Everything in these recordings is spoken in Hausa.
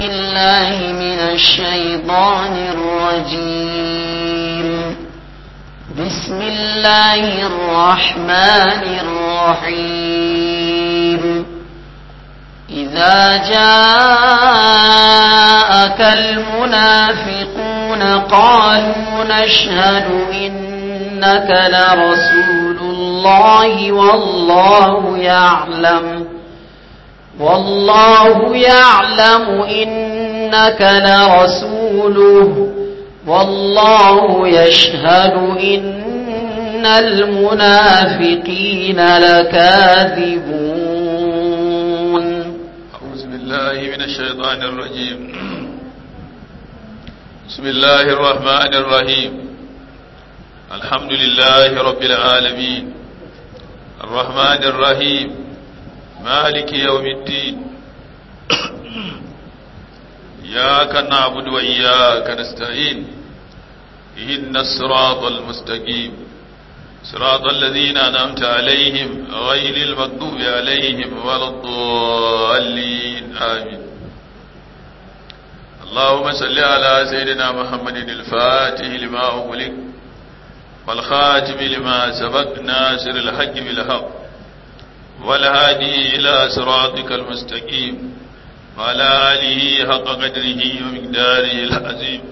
الله من الشيطان الرجيم بسم الله الرحمن الرحيم إذا جاءك المنافقون قالوا نشهد إنك لرسول الله والله يعلم والله يعلم إنك لرسوله والله يشهد إن المنافقين لكاذبون أعوذ بالله من الشيطان الرجيم بسم الله الرحمن الرحيم الحمد لله رب العالمين الرحمن الرحيم مالك يوم الدين إياك نعبد وإياك نستعين إن الصراط المستقيم صراط الذين أنعمت عليهم غير المغضوب عليهم ولا الضالين آمين اللهم صل على سيدنا محمد الفاتح لما أغلق والخاتم لما سبق ناصر الحق بالحق والهادي إلى صراطك المستقيم وعلى آله حق قدره ومقداره العظيم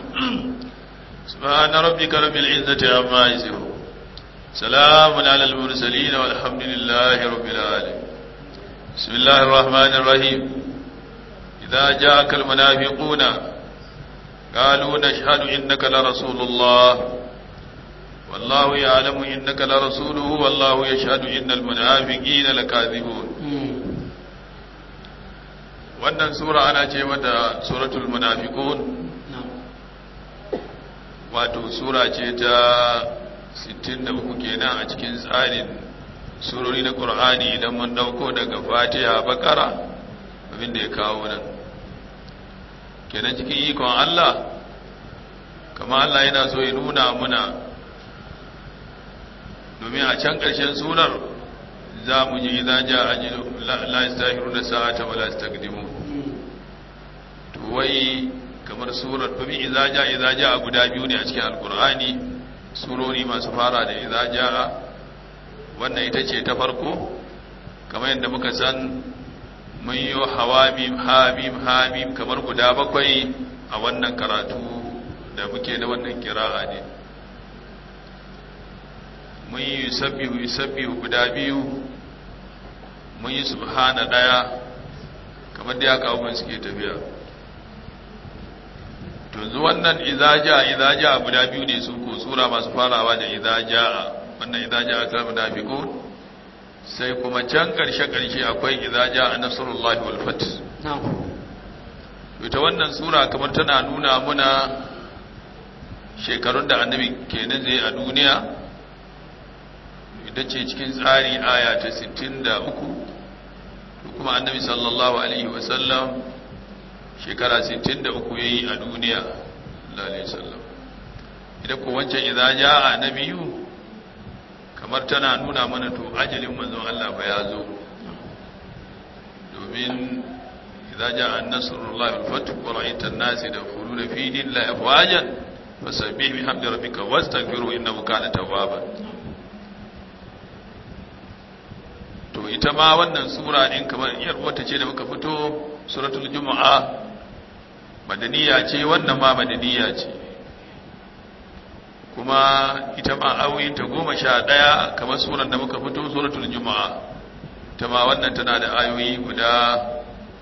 سبحان ربك رب العزة عما يصفون سلام على المرسلين والحمد لله رب العالمين بسم الله الرحمن الرحيم إذا جاءك المنافقون قالوا نشهد إنك لرسول الله والله يعلم إنك لرسوله والله يشهد إن المنافقين لكاذبون wannan sura ana ce mata suratul munafiqun wato sura ce ta 63 kenan a cikin tsarin surori na Qur'ani idan mun dauko daga Fatiha Bakara abin da ya kawo nan kenan cikin ikon Allah kama Allah yana so ya nuna muna domin a can ƙarshen surar za mu ji idan ja ajilu la yastahiru da sa'ata wa la yastaqdimu to wai kamar surar domin idza ja idza ja guda biyu ne a cikin alqur'ani surori masu fara da idza ja wannan ita ce ta farko kamar yadda muka san mun yi hawamim hamim hamim kamar guda bakwai a wannan karatu da muke na wannan kira'a ne mun yi sabbihu sabbihu guda biyu mun yi subhana daya kamar da ya kawo mun suke tafiya to zu wannan idaja idaja guda biyu ne su ko sura masu farawa da idaja wannan idaja ta munafiqun sai kuma can karshe karshe akwai idaja nasrullahi wal fath ita wannan sura kamar tana nuna muna shekarun da annabi kenan zai a duniya ita ce cikin tsari aya ta 63 kuma annabi sallallahu alaihi wasallam shekara 63 yayi a duniya lalai sallam idan ko wancan idan ja a nabiyu kamar tana nuna mana to ajalin manzon Allah ba ya zo domin idan ja an nasrullahi wal fath wa ra'aita an-nasi yadkhuluna fi dinillahi afwajan fasabbih bihamdi rabbika wastaghfiru innahu kana tawwaban to ita ma wannan sura din kamar iyar wata ce da muka fito suratul jumu'a madaniya ce wannan ma madaniya ce kuma ita ma ayoyin ta goma sha ɗaya kamar suran da muka fito suratul jumu'a ita ma wannan tana da ayoyi guda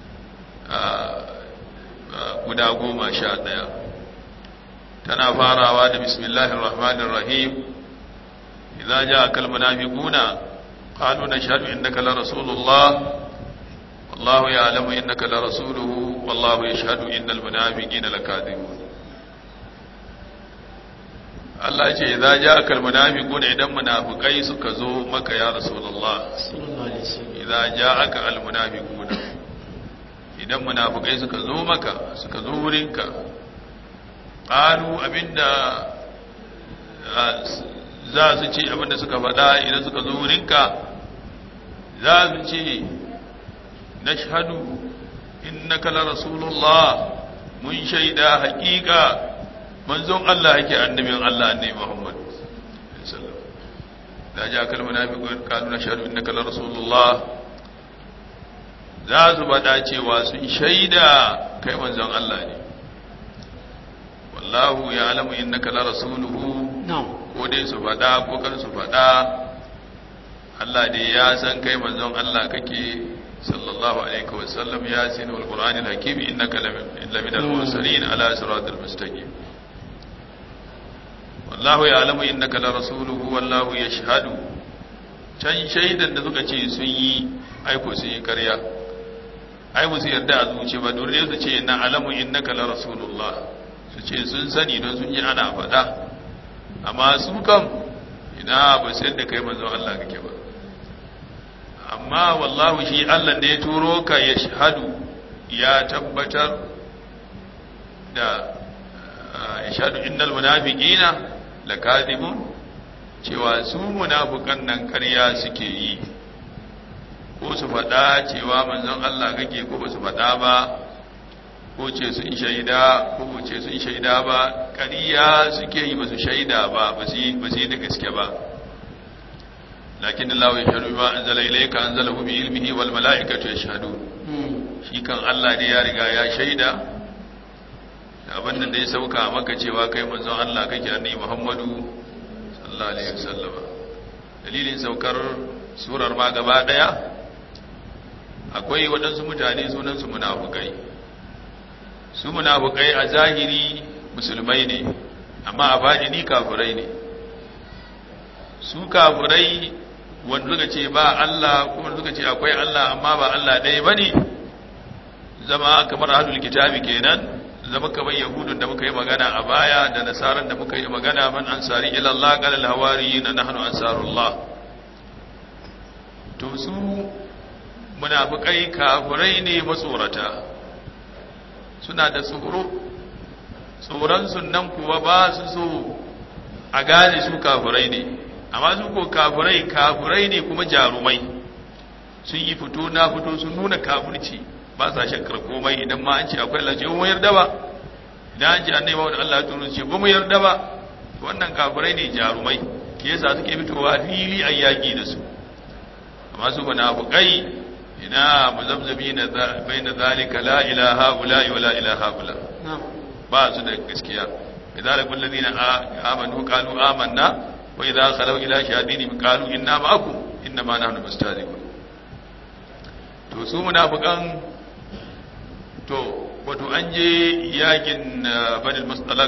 guda goma sha ɗaya tana farawa da bismillahir rahmanir rahim idza jaa kal munafiquna قالوا نشهد إنك لرسول الله والله يعلم إنك لرسوله والله يشهد إن المنافقين لكاذبون Allah ce idza ja'aka almunafiqun idan munafikai suka zo maka ya rasulullah idza ja'aka almunafiqun idan munafikai suka zo maka suka zo wurinka qalu abinda za su ce abinda suka faɗa idan suka zo wurinka za su ce na shahadu innaka la rasulullah mun shaida haƙiƙa manzon Allah yake annabin Allah annabi Muhammad sallallahu da ja kalmar munafiqun qalu nashhadu innaka la rasulullah za su bada cewa sun shaida kai manzon Allah ne wallahu ya'lamu innaka la rasuluhu na'am ko dai su fada ko kar su fada Allah dai ya san kai manzon Allah kake sallallahu alaihi wa sallam ya sin wal qur'anil hakim innaka lamin al mursalin ala siratal mustaqim wallahu ya'lamu innaka la rasuluhu wallahu yashhadu can shaidan da suka ce sun yi aiko sun yi karya ai musu yarda a zuci ba dole su ce na alamu innaka la rasulullah su ce sun sani don sun yi ana faɗa amma su kam ina ba sai da kai manzon Allah kake ba amma wallahu shi Allah da ya turo ka ya shahadu ya tabbatar da ya shahadu innal munafiqina lakadibun cewa su munafukan nan ƙarya suke yi ko su faɗa cewa manzon Allah kake ko ba su faɗa ba ko ce sun shaida ko ce sun shaida ba ƙarya suke yi ba su shaida ba ba su yi da gaske ba lakin Allah ya shaɗu ba an zala ilaika an zala bi ilmihi wal mala'ikatu ya shaɗu shi kan Allah ne ya riga ya shaida da abin da ya sauka maka cewa kai manzon Allah kake annabi Muhammadu sallallahu alaihi wasallam dalilin saukar surar ma gaba daya akwai waɗansu mutane sunansu munafukai su munafukai a zahiri musulmai ne amma a baɗini kafirai ne su kafirai wanda suka ce ba Allah kuma suka ce akwai Allah amma ba Allah ɗaya ba ne zama kamar hadul kitabi kenan zama kamar yahudun da muka yi magana a baya da nasaran da muka yi magana man ansari ila Allah qala al hawariyina nahnu ansarullah to su munafikai kafirai ne matsorata suna da tsoro tsoron sunan kuwa ba su so a gane su kafirai ne amma su ko kafirai kafirai ne kuma jarumai sun yi fito na fito sun nuna kafirci ba sa shakkar komai idan ma an ce akwai Allah ce mu yarda ba idan an ce annai ba wanda Allah ya turo ce ba mu yarda ba wannan kafirai ne jarumai ke yasa suke fitowa fili a yaki da su amma su munafiqai ina muzabzabi na bayna zalika la ilaha ula wa la ilaha ula ba su da gaskiya idan la kullu ladina amanu qalu amanna wa idza khalu ila shayadin qalu inna ma'akum inna ma nahnu mustahzi'un to su munafiqan to wato an je yakin banil mustalak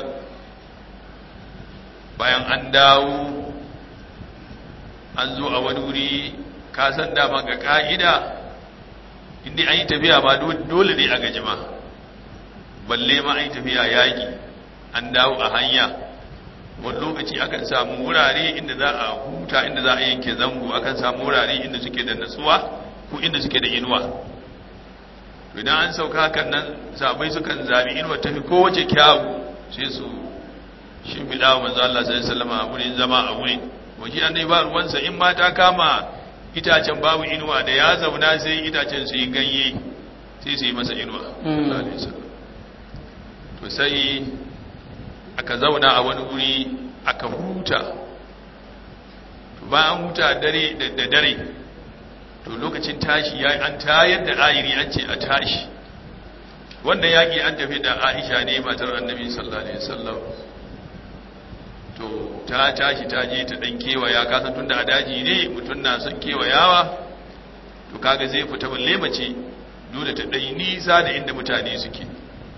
bayan an dawo an zo a wani wuri ka san dama ga ka'ida inda an yi tafiya ma dole ne a gajima balle ma an yi tafiya yaƙi an dawo a hanya wani lokaci akan samu wurare inda za a huta inda za a yanke zango akan samu wurare inda suke da natsuwa ko inda suke da inuwa to idan an sauka hakan nan sabai sukan zabi inuwa tafi kowace kyawu sai su shimfiɗa wa manzo Allah sallallahu alaihi wasallam a wurin zama a wurin waje annai ba ruwansa in ma ta kama itacen babu inuwa da ya zauna sai itacen su yi ganye sai su yi masa inuwa to sai aka zauna a wani wuri aka huta to bayan huta dare da dare to lokacin tashi ya an tayar da ayiri an ce a tashi wannan yaƙi an tafi da aisha ne matar annabi sallallahu alaihi wasallam to ta tashi ta je ta dan kewaya kasan tunda a daji ne mutum na son kewayawa to kaga zai fita balle mace dole ta dai nisa da inda mutane suke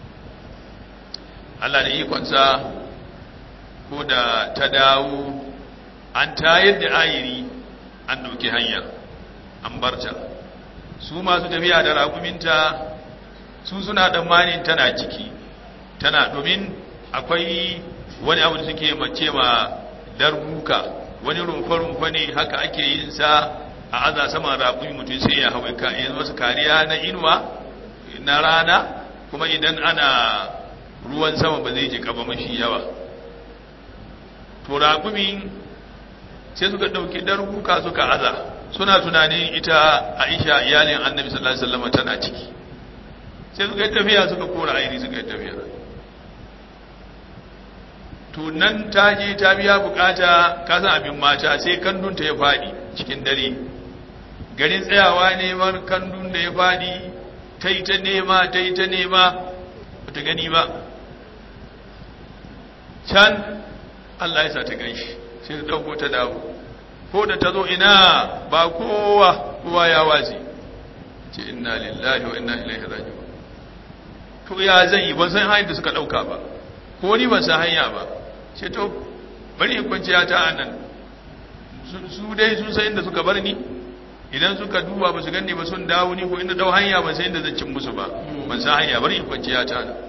Allah da ikonsa ko da ta dawo an tayar da ayiri an dauki hanya an barta su masu tafiya da raƙuminta su suna tsammanin tana ciki tana domin akwai wani abu da suke mace ma darbuka wani rumfa-rumfa ne haka ake yin sa a aza sama raƙumi mutum sai ya hawa kayan wasu kariya na inuwa na rana kuma idan ana ruwan sama ba zai jika ba mashi yawa to raƙumin sai suka ɗauki darbuka suka aza suna tunanin ita aisha iyalin annabi sallallahu alaihi wasallam tana ciki sai suka yi tafiya suka kora aini suka yi tafiya to nan ta je ta biya bukata ka san abin mata sai kandunta ya faɗi cikin dare garin tsayawa neman kandun da ya faɗi ta yi ta nema ta yi ta nema ba ta gani ba can Allah ya sa ta gan shi sai ta ɗauko ta dawo ko da ta zo ina ba kowa kowa ya wace ce inna lillahi wa inna ilaihi raji'un to ya zan yi ban san hanyar da suka ɗauka ba ko ni ban san hanya ba ce to bari in kwanciya ta anan su dai sun san inda suka bar ni idan suka duba ba su ganni ba sun dawo ni ko inda dau hanya ba sai inda zan cin musu ba ban san hanya bari in kwanciya ta nan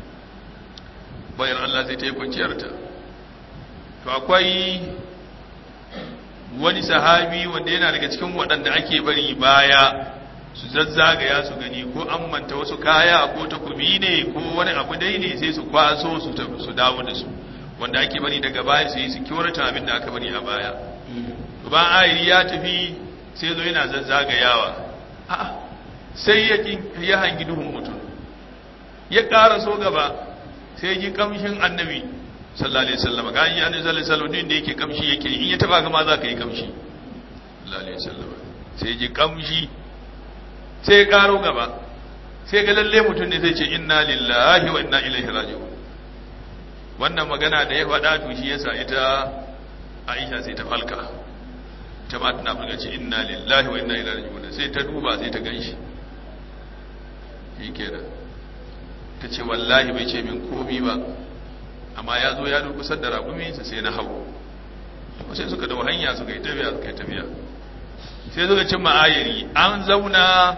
bayan Allah zai ta yi kwanciyar ta to akwai wani sahabi wanda yana daga cikin waɗanda ake bari baya su zazzagaya su gani ko an manta wasu kaya ko takobi ne ko wani abu dai ne sai su kwaso su su dawo da su wanda ake bari daga baya su yi security abin da aka bari a baya to ba ayiri ya tafi sai zo yana zazzagayawa a'a sai ya ya hangi duhun mutum ya ƙara so gaba sai ji kamshin annabi sallallahu alaihi wasallam ga yi annabi sallallahu alaihi wasallam da yake kamshi yake in ya taba gama za ka yi kamshi sallallahu alaihi wasallam sai ji kamshi sai ya ƙaro gaba sai ga lalle mutum ne sai ce inna lillahi wa inna ilaihi raji'un wannan magana da ya faɗa to shi yasa ita Aisha sai ta falka ta ma tana fulga ce inna lillahi wa inna ilaihi raji'un sai ta duba sai ta ganshi shikenan ta ce wallahi bai ce min komi ba amma ya zo ya durkusar da raƙuminsa sai na hau sai suka dau hanya suka yi tafiya suka yi tafiya sai suka cin ma'ayari an zauna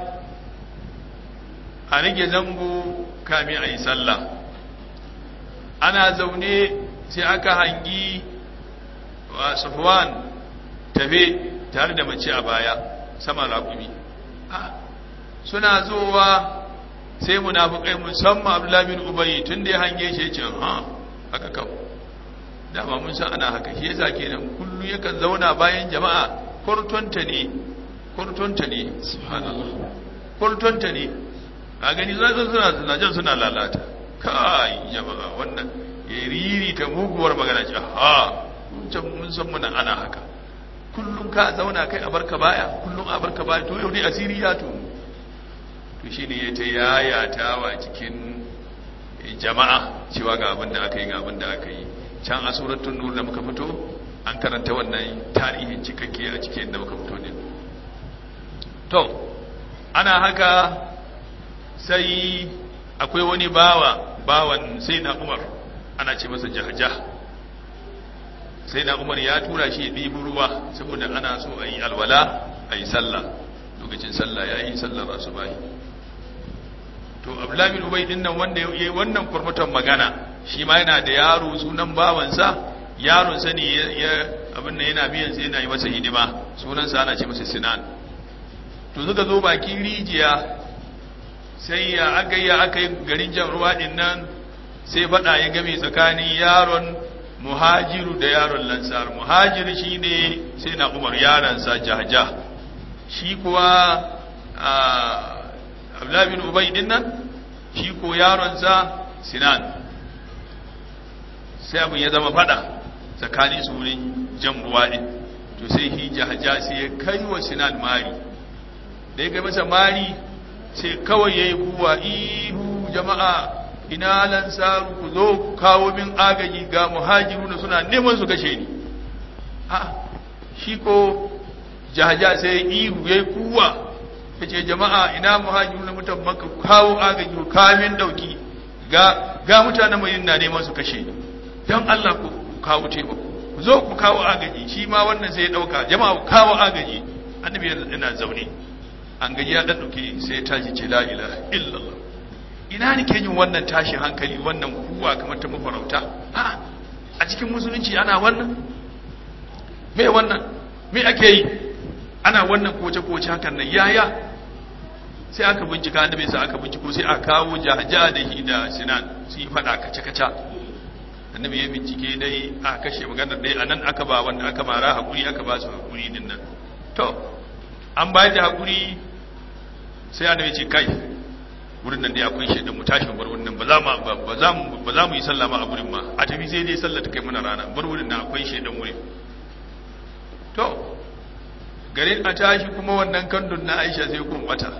a rage zango kami a yi sallah ana zaune sai aka hangi wa safwan tafe tare da mace a baya sama raƙumi suna zowa sai munafukai musamman abdullahi bin ubayi tun da ya hange shi ya ce ha haka kawo dama mun san ana haka shi yasa kenan kullu yakan zauna bayan jama'a kurtunta ne kurtunta ne subhanallah kurtunta ne a gani suna suna suna jan suna lalata kai jama'a wannan ya riri ta muguwar magana ce ha mun can mun san muna ana haka kullum ka zauna kai a barka baya kullum a barka baya to yau dai asiri ya to to shine ya ta yayatawa cikin jama'a cewa ga abin da aka yi ga abin da aka yi can a suratul nur da muka fito an karanta wannan tarihin cikakke a cikin da muka fito ne to ana haka sai akwai wani bawa bawan sai na umar ana ce masa jahjah sai na umar ya tura shi ya ɗibi ruwa saboda ana so a yi alwala a yi sallah lokacin sallah ya yi sallar asubahi to abdullahi bin ubay din nan wanda ya yi wannan kurmutan magana shi ma yana da yaro sunan bawansa yaron sa ne ya abin nan yana biyan sa yana yi masa hidima sunan sa ana ce masa sinan to suka zo bakin rijiya sai ya aka yi aka yi garin jan ruwa din nan sai fada ya game tsakanin yaron muhajiru da yaron lansar muhajiru shine sai na umar yaron sa jahja shi kuwa abdullahi bin ubay din nan shi ko yaronsa sinan sai abin ya zama fada tsakanin su wurin jan ruwa din to sai hi jahaja sai ya kai wa sinan mari da ya kai masa mari sai kawai ya yi kuwa ihu jama'a ina lansaru ku zo ku kawo min agaji ga muhajiruna suna neman su kashe ni a shi ko jahaja sai ya ihu ya yi kuwa ya ce jama'a ina muhajiru na mutan maka kawo agaji ku kamin dauki ga ga mutanen mai na neman su kashe ni don Allah ku kawo taimako ku zo ku kawo agaji shi ma wannan sai ya dauka jama'a ku kawo agaji annabi yana zaune an gaji ya dauke sai ya tashi ce la ilaha illallah ina ne ke yin wannan tashi hankali wannan kuwa kamar ta mafarauta a a cikin musulunci ana wannan me wannan me ake yi ana wannan koce-koce hakan nan yaya sai aka bincika annabi sai aka binciko sai aka kawo jahaja da hi da sinan su yi fada kace-kace annabi ya bincike dai a kashe maganar dai anan aka ba wanda aka mara hakuri aka ba su hakuri din nan to an bayar da hakuri sai annabi ce kai wurin nan dai akwai shaidan mu tashi bar wurin nan ba za mu ba za mu ba za mu yi sallah ma a wurin ma a tafi sai dai sallah ta kai mana rana bar wurin nan akwai shaidan wurin to garin a tashi kuma wannan kandun na Aisha sai kun bata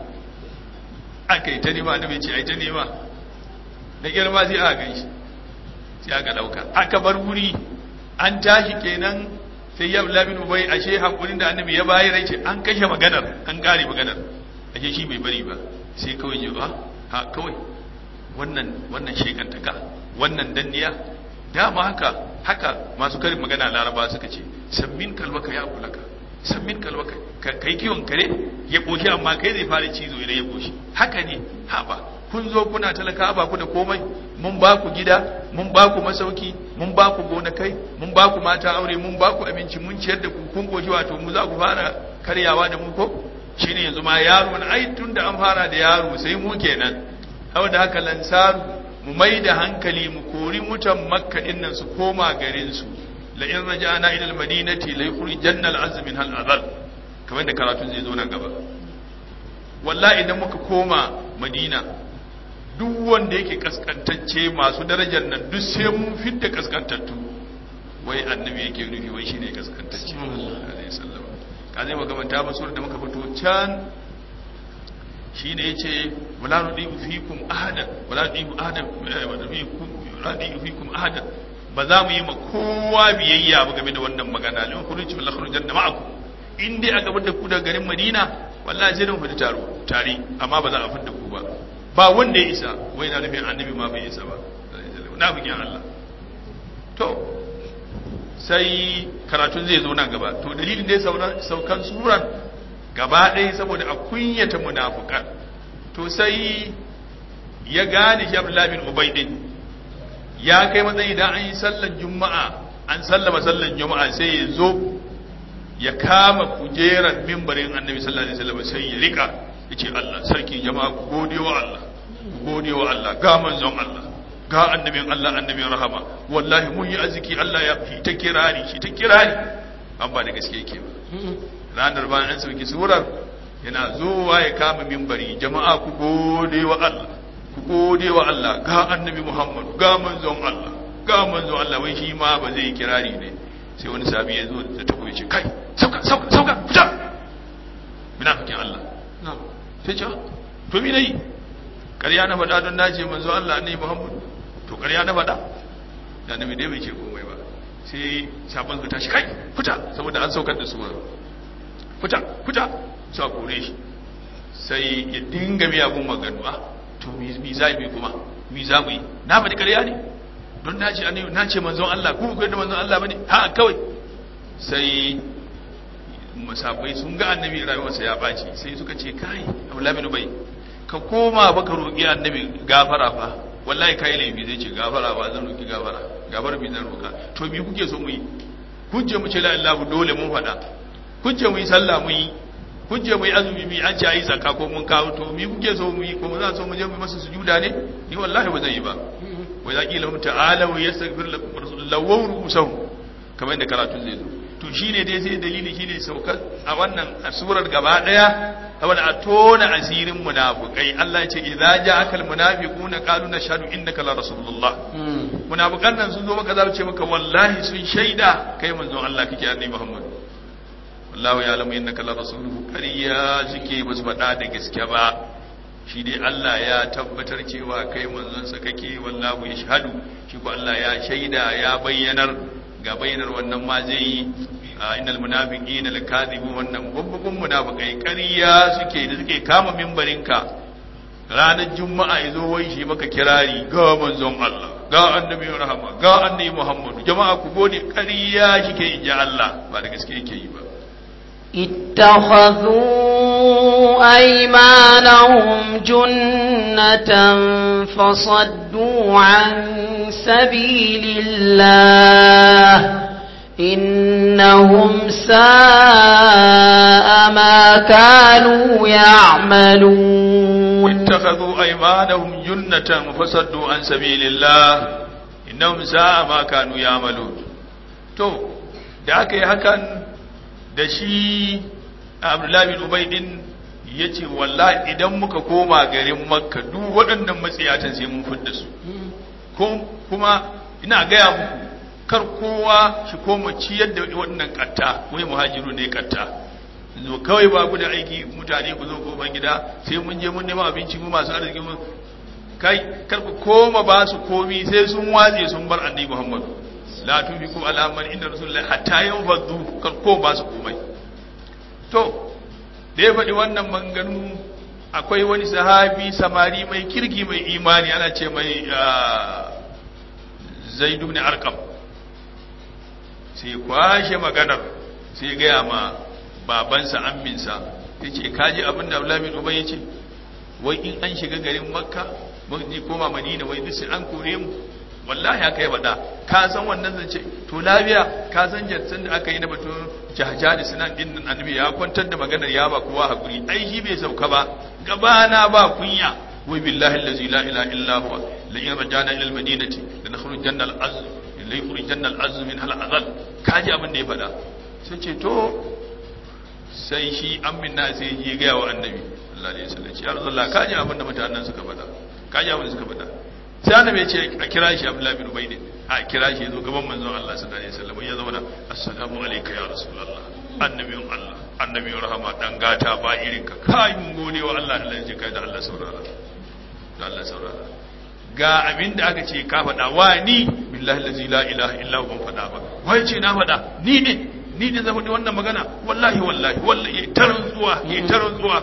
aka yi ta nema annabi ce ai ta nema da girma sai aka ganshi sai aka dauka aka bar wuri an tashi kenan sai ya labin ubai ashe hakurin da annabi ya bayar ce an kashe maganar an kare maganar ashe shi bai bari ba sai kawai ji ba ha kawai wannan wannan shekantaka wannan danniya dama haka haka masu karin magana laraba suka ce sammin kalbaka ya kulaka sammin kalbaka ka kai kiwon kare ya koshi amma kai zai fara cizo idan ya koshi haka ne ha ba kun zo kuna talaka ba ku da komai mun ba ku gida mun ba ku masauki mun ba ku gonakai mun ba ku mata aure mun ba ku abinci mun ciyar da ku kun goshi wato mu za ku fara karyawa da mu ko shine yanzu ma yaro na ai tun da an fara da yaro sai mu kenan saboda haka lansaru mu mai da hankali mu kori mutan makka din nan su koma garin su la in raja'na ila al-madinati la yukhrijanna al-azm min hal azal kamar da karatun zai zo nan gaba wallahi idan muka koma madina duk wanda yake kaskantacce masu darajar nan duk sai mun fidda kaskantattu wai annabi yake nufi wai shine kaskantacce alaihi sallam ka zai magamanta ba surar da muka fito can shine yace wala nudiu fikum ahadan wala nudiu ahadan wala nudiu fikum ahadan ba za mu yi ma kowa biyayya ba game da wannan magana lin kuruci wal khurujan da ma'akum in dai a gaban da ku daga garin Madina wallahi sai mun fita taro tare amma ba za a fita ku ba ba wanda ya isa wai na nufin annabi ma bai isa ba na bikin Allah to sai karatun zai zo nan gaba to dalilin da ya saukan suran gaba ɗaya saboda a kunyata munafukan to sai ya gane shi Abdullah bin Ubay din ya kai matsayi idan an yi sallar juma'a an sallama sallar juma'a sai ya zo ya kama kujerar mimbarin annabi sallallahu alaihi wasallam sai ya rika yace Allah sarki jama'a ku gode wa Allah ku gode wa Allah ga manzon Allah ga annabin Allah annabin rahama wallahi mun yi arziki Allah ya fi ta kirari shi ta kirari an ba da gaske yake ba ranar bayan an sauki surar yana zuwa ya kama mimbari jama'a ku gode wa Allah ku gode wa Allah ga annabi Muhammad ga manzon Allah ga manzon Allah wai shi ma ba zai kirari ne sai wani sabi ya zo da takobi ce kai sauka sauka sauka fita munafikin Allah sai ce to mi nayi ƙarya na faɗa don nace manzo Allah ne Muhammad to ƙarya na faɗa da nabi dai bai ce komai ba sai sabon su tashi kai fita saboda an saukar da su fita fita su a kore shi sai ya dinga miyagun maganu ah to mi za mu kuma mi za mu yi na faɗi ƙarya ne don na ce annabi na ce manzon Allah ku ku da manzon Allah bane ha kawai sai musabbai sun ga annabi rayuwarsa ya baci sai suka ce kai Abdullah bin Ubay ka koma baka roki annabi gafara fa wallahi kai laifi zai ce gafara ba zan roki gafara gafara bi zan roka to me kuke so mu yi kun ce mu ce la ilaha dole mun faɗa kun ce mu yi sallah mu yi kun ce mu yi azumi mu an ce ayi zakka ko mun kawo to me kuke so mu yi ko za so mu je mu masa sujuda ne ni wallahi ba zan yi ba wa idza qila lahum ta'alu yastaghfir lakum rasulullah wa rusuhum kamar yadda karatun zai zo to shine dai sai dalili shine saukar a wannan surar gaba daya saboda a tona asirin munafikai Allah ya ce idza ja'aka almunafiquna qalu nashhadu innaka la rasulullah munafikan nan sun zo maka za su ce maka wallahi sun shaida kai manzon Allah kake annabi Muhammad wallahu ya'lamu innaka la rasuluhu kariya suke ba su faɗa da gaske ba shi dai Allah ya tabbatar cewa kai manzonsa kake wallahu ya shahadu shi ko Allah ya shaida ya bayyanar ga bayyanar wannan ma zai yi innal munafiqina lakadibun wannan babban munafikai ƙarya suke da suke kama mimbarinka ranar juma'a yazo wai shi maka kirari ga manzon Allah ga annabi rahama ga annabi Muhammad jama'a ku gode ƙarya shike inji Allah ba da gaske yake yi ba اتخذوا أيمانهم جنة فصدوا عن سبيل الله إنهم ساء ما كانوا يعملون اتخذوا أيمانهم جنة فصدوا عن سبيل الله إنهم ساء ما كانوا يعملون تو da aka yi hakan da shi abdullahi bin ubay din yace wallahi idan muka koma garin makka duk waɗannan matsiyatan sai mun fidda su kuma ina gaya muku kar kowa shi koma ciyar da waɗannan katta wai muhajiru ne katta zo kawai ba ku da aiki mutane ku zo kofar gida sai mun je mun nema abinci mu masu arziki mun kai kar ku koma ba su komi sai sun watse sun bar annabi Muhammad la tufiku ala man inda rasulullahi hatta yanfadu kar ko ba su komai to da ya faɗi wannan manganu akwai wani sahabi samari mai kirki mai imani ana ce mai zaidu ne arkam sai kwashe maganar sai gaya ma babansa amminsa ya ce kaji abin da abulamin ubai ya ce wai in an shiga garin makka ni koma madina wai duk sai an kore mu wallahi aka yi faɗa ka san wannan zance to lafiya ka san jatsan da aka yi na batun jahjani sinan din nan annabi ya kwantar da maganar ya ba kowa hakuri ai shi bai sauka ba gabana ba kunya wai billahi allazi la ilaha illa huwa la in rajana ila almadinati la nakhrujanna al-azm la yukhrijanna al-azm min hal azal kaji abin da ya faɗa sai ce to sai shi amina sai ya ga wa annabi sallallahu alaihi wasallam ya rasulullah kaji abin da mutanen suka faɗa kaji abin da suka faɗa sai annabi ya ce a kira shi abdullahi bin ubaydi a kira shi yazo gaban manzon Allah sallallahu alaihi wasallam ya zauna assalamu alayka ya rasulullah annabiyun Allah annabiyun rahama dan gata ba irin ka kai mun gode wa Allah Allah ya ji kai da Allah saurara da Allah saurara ga abin da aka ce ka faɗa wa ni billahi allazi la ilaha illa huwa ban faɗa ba wai ce na faɗa ni ne ni ne zan faɗi wannan magana wallahi wallahi wallahi yayi tarin zuwa yayi tarin zuwa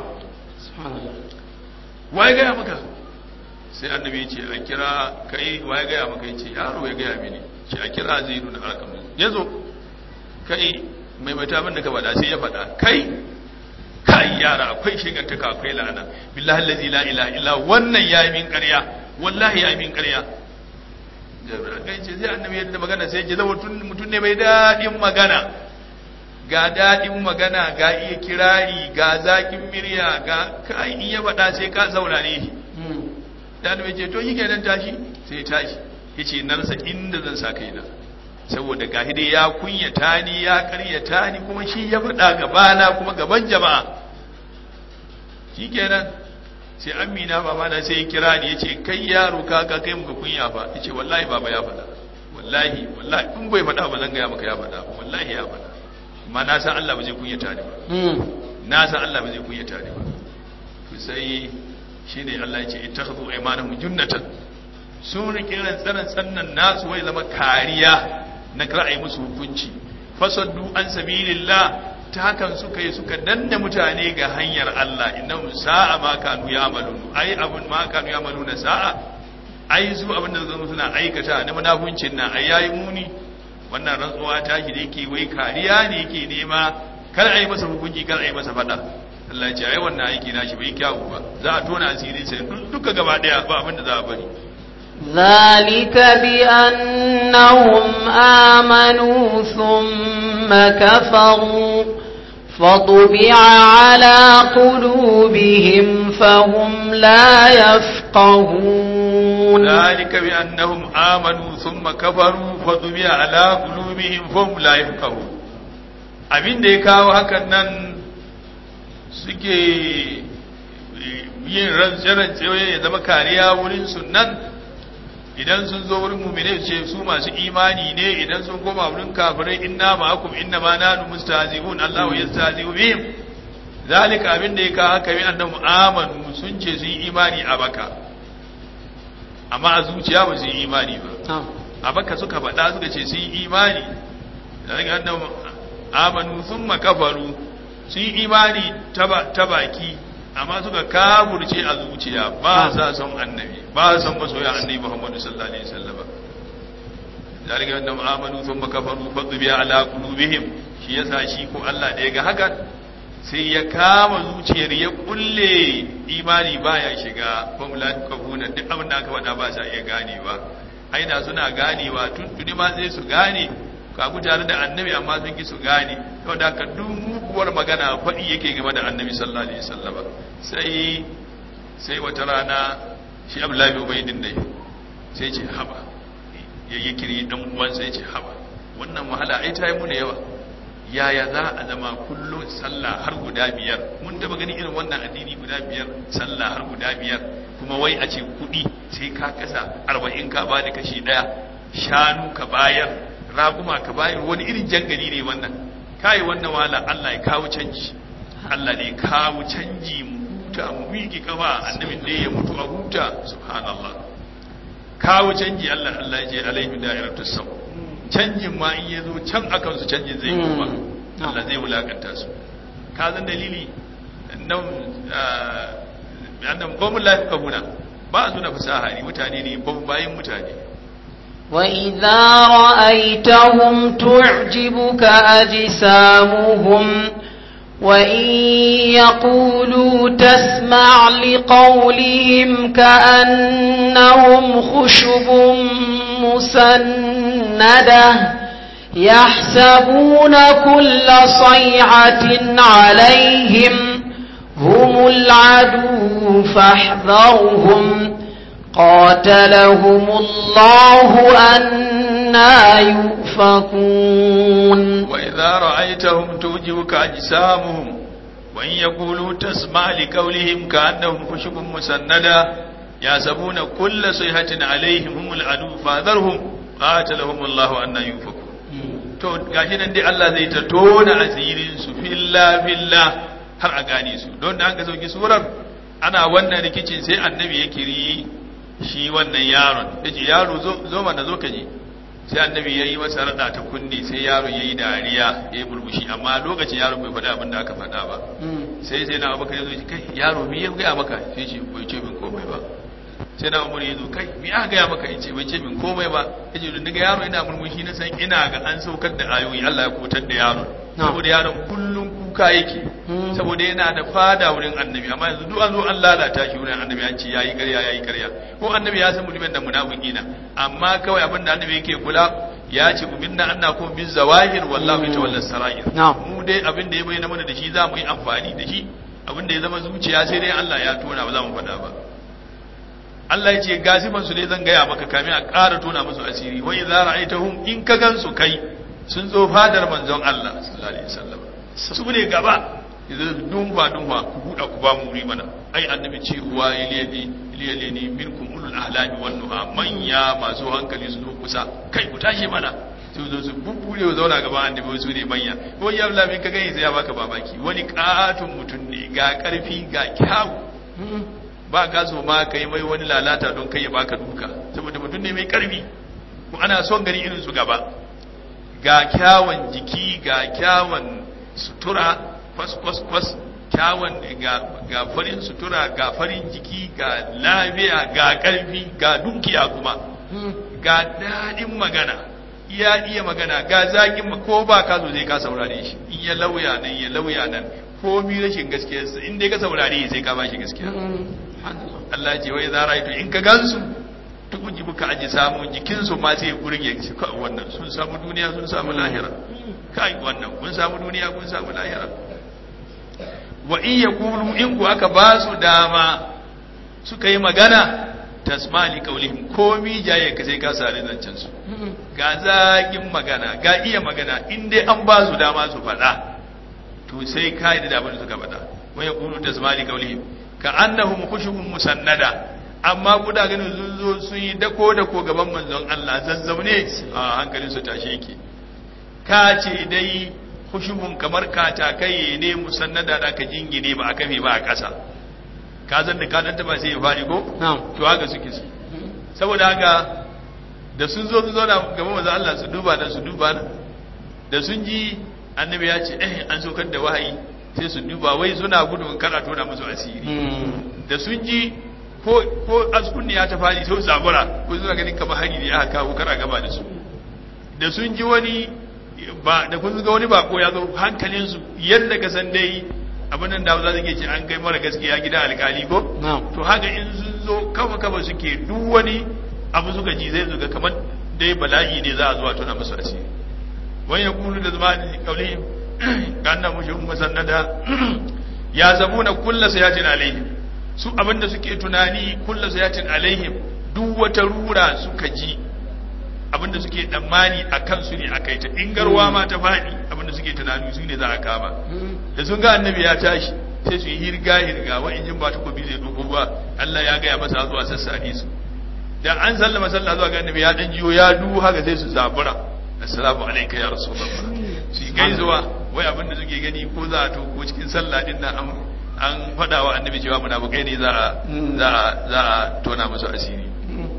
wai ga maka sai annabi ya ce a kira kai wa ya gaya maka ya ce yaro ya gaya mini ce a kira zai nuna arkam ya zo kai mai mata abin da ka faɗa sai ya faɗa kai kai yara akwai shigantaka akwai la'ana billahi allazi la ilaha illa wannan ya yi min ƙarya wallahi ya yi min ƙarya kai ce sai annabi yadda magana sai ya zama mutum ne mai daɗin magana ga daɗin magana ga iya kirari ga zaƙin murya ga kai in ya faɗa sai ka saurare shi da annabi ce to yake nan tashi sai tashi yace nan sa inda zan sa kaina saboda gahi dai ya kunyata ni ya karyata ni kuma shi ya faɗa gabana kuma gaban jama'a shikenan sai amina baba na sai kira ni yace kai yaro ka ka kai muka kunya fa yace wallahi baba ya faɗa wallahi wallahi in bai faɗa ba zan ga maka ya faɗa wallahi ya faɗa amma na san Allah ba zai kunyata ni ba na san Allah ba zai kunyata ni ba to sai shine Allah ya ce ittakhadhu aymanahum junnatan sun rike rantsaran sannan nasu wai zama kariya na ra'ayi musu hukunci fasaddu an sabilillah ta hakan suka yi suka danna mutane ga hanyar Allah innahum sa'a ma kanu ya'malun ai abun ma kanu ya'maluna sa'a ai su abin da zama suna aikata na munafuncin nan ai yayi muni wannan rantsuwa ta shi da yake wai kariya ne yake nema kar a yi masa hukunci kar a yi masa fada Allah ce ai wannan aiki na shi bai kyawu ba za a tona asiri sai duka gaba daya ba abin da za a bari ذلك بأنهم آمنوا ثم كفروا فطبع على قلوبهم فهم لا يفقهون ذلك بأنهم آمنوا ثم كفروا فطبع على قلوبهم فهم لا يفقهون abin da ya kawo hakan nan suke yin rantse-rantse ya zama kariya wurin sunan idan sun zo wurin mumine ce su masu imani ne idan sun koma wurin kafirai inna ma'akum inna ma nanu mustahzi'un Allahu yastahzi'u bihim zalika abin da ya kawo haka bi annabi amanu sun ce su yi imani a baka amma a zuciya ba su yi imani ba a baka suka faɗa suka ce su yi imani zalika annabi amanu thumma kafaru su yi imani ta baki amma suka kaburce a zuciya ba sa son annabi ba sa son masoya annabi Muhammadu sallallahu alaihi wasallam zalika annahum amanu thumma kafaru fadbiya ala qulubihim shi yasa shi ko Allah da yaga hakan sai ya kama zuciyar ya kulle imani baya shiga fam la kafuna duk abin da aka faɗa ba sa iya ganewa aina suna ganewa tun tuni ma sai su gane ka ku tare da annabi amma sun ki su gane saboda haka duk muguwar magana faɗi yake game da annabi sallallahu alaihi wasallam sai sai wata rana shi Abdullahi bin Ubaydin dai sai ce haba ya yi kiri dan uwan sai ce haba wannan wahala ai ta yi mu da yawa yaya za a zama kullum sallah har guda biyar mun taba gani irin wannan addini guda biyar sallah har guda biyar kuma wai a ce kuɗi sai ka kasa arba'in ka ba da kashi ɗaya shanu ka bayar raguma ka bayar wani irin jangali ne wannan kai wannan wala Allah ya kawo canji Allah ne kawo canji mu huta mu miƙi kafa annabin da ya mutu a huta subhanallah kawo canji Allah Allah ya ce alaihi da'iratus saw canjin ma in ya zo can akan su canjin zai kuma Allah zai wulakanta su ka zan dalili nan annan qawmul la yafqahuna ba su da fasaha ne mutane ne ban bayin mutane وإذا رأيتهم تعجبك أجسامهم وإن يقولوا تسمع لقولهم كأنهم خشب مسندة يحسبون كل صيعة عليهم هم العدو فاحذرهم قاتلهم الله أنا يؤفكون وإذا رأيتهم توجبك أجسامهم وإن يقولوا تسمع لقولهم كأنهم خشب مسندة يحسبون كل صيحة عليهم هم العدو فاذرهم قاتلهم الله أن يؤفكون to gashi nan dai Allah zai ta tona asirin su filla filla har a gane su don da an ga sauki surar ana wannan rikicin sai annabi ya kiri shi wannan yaron yace yaro zo zo mana zo ka je sai annabi ya yi masa rada ta kunne sai yaron ya yi dariya ya yi burbushi amma lokacin yaron bai faɗa abin da aka faɗa ba sai sai na abubakar ya zo kai yaro me ya gaya maka sai ce bai ce min komai ba sai na umar ya zo kai me aka gaya maka ya ce bai ce min komai ba ya ce daga yaro ina murmushi na san ina ga an saukar da ayoyi Allah ya kutar da yaron saboda yaron kullum kuka yake saboda yana da fada wurin annabi amma yanzu duk an zo an lalata shi wurin annabi an ce yayi ƙarya yayi ƙarya ko annabi ya san mutumin da munafiki na amma kawai abin da annabi yake kula ya ce uminna anna kum bin zawahir wallahu yatawalla sarair mu dai abin da ya bayyana mana da shi za mu yi amfani da shi abin da ya zama zuciya sai dai Allah ya tona ba za mu faɗa ba Allah ya ce gasiban su dai zan gaya maka kamin a ƙara tona musu asiri wa idza ra'aytahum in ka gansu kai sun zo fadar manzon Allah sallallahu alaihi wasallam su ne gaba idan dunwa dunwa ku buɗa ku ba mu wuri mana ai annabi ce wa iliyadi iliyadi ni minkum ulul ahlami wan nuha manya masu hankali su zo kusa kai ku tashi mana su zo su bubbure zauna gaban annabi su ne manya ko ya Allah min ka gani sai ya baka babaki wani katon mutum ne ga karfi ga kyawu ba ka so ma kai mai wani lalata don kai ya baka duka saboda mutum ne mai karfi ko ana son gani irin su gaba ga kyawun jiki ga kyawun sutura kwas kwas kwas kyawun ga farin sutura ga farin jiki ga lafiya ga ƙarfi ga dukiya kuma ga daɗin magana iya iya magana ga zaƙin ko ba ka zo zai ka saurare shi in ya lauya nan ya lauya nan ko mi rashin gaskiyarsa in dai ka saurare sai ka bashi gaskiya Allah ce wai za to in ka gansu tukun ji buka aji samu jikinsu ma sai gurin ya ci kawai wannan sun samu duniya sun samu lahira kai wannan kun samu duniya kun samu lahira wa in yaqulu in ku aka ba su dama suka yi magana tasmali qaulihim komi jaye ka sai ka sare zancen su ga zakin magana ga iya magana in dai an ba su dama su faɗa to sai ka yi da abin da suka faɗa wa yaqulu tasmali qaulihim ka annahum khushubun musannada amma kuda ganin sun zo sun yi dako dako gaban manzon Allah zazzaune a hankalin su tashi yake ka ce dai khushumun kamar katakai ne musannada da ka jingine ba a kafe ba a ƙasa ka zan da kadanta ba sai ya faɗi ko to haka suke su saboda haka da sun zo sun zauna gaban manzon Allah su duba nan su duba nan da sun ji annabi ya ce eh an saukar da wahayi sai su duba wai suna gudun kar a tona musu asiri da sun ji ko ko askunni ya ta fadi sai zabura ko suna ganin kamar hari ne aka kawo kar a gaba da su da sun ji wani ba da kun ga wani bako ya zo hankalin su yadda ka san dai abin nan da za su ce an kai mara gaskiya gidan alkali ko to haka in sun zo kafa kafa suke duk wani abu suka ji zai zuga kamar dai bala'i ne za a zuwa tona musu asiri wani ya kulu da zama da kauli kanna mushin musannada ya zabuna kullu sayatin alaihim su abinda suke tunani kullu sayatin alaihim duk wata rura suka ji abinda suke tsammani a kansu ne a kai ta in garwa ma ta faɗi abinda suke tunani su ne za a kama da sun ga annabi ya tashi sai su yi hirga hirga wa injin ba takobi zai dubo ba Allah ya gaya masa zuwa sassare su da an sallama sallah zuwa ga annabi ya dan jiyo ya du haka sai su zabura assalamu alayka ya rasulullah su yi gaisuwa wai abinda suke gani ko za a to ko cikin sallah din nan an an faɗa wa annabi cewa munafukai ne za a za a za a tona musu asiri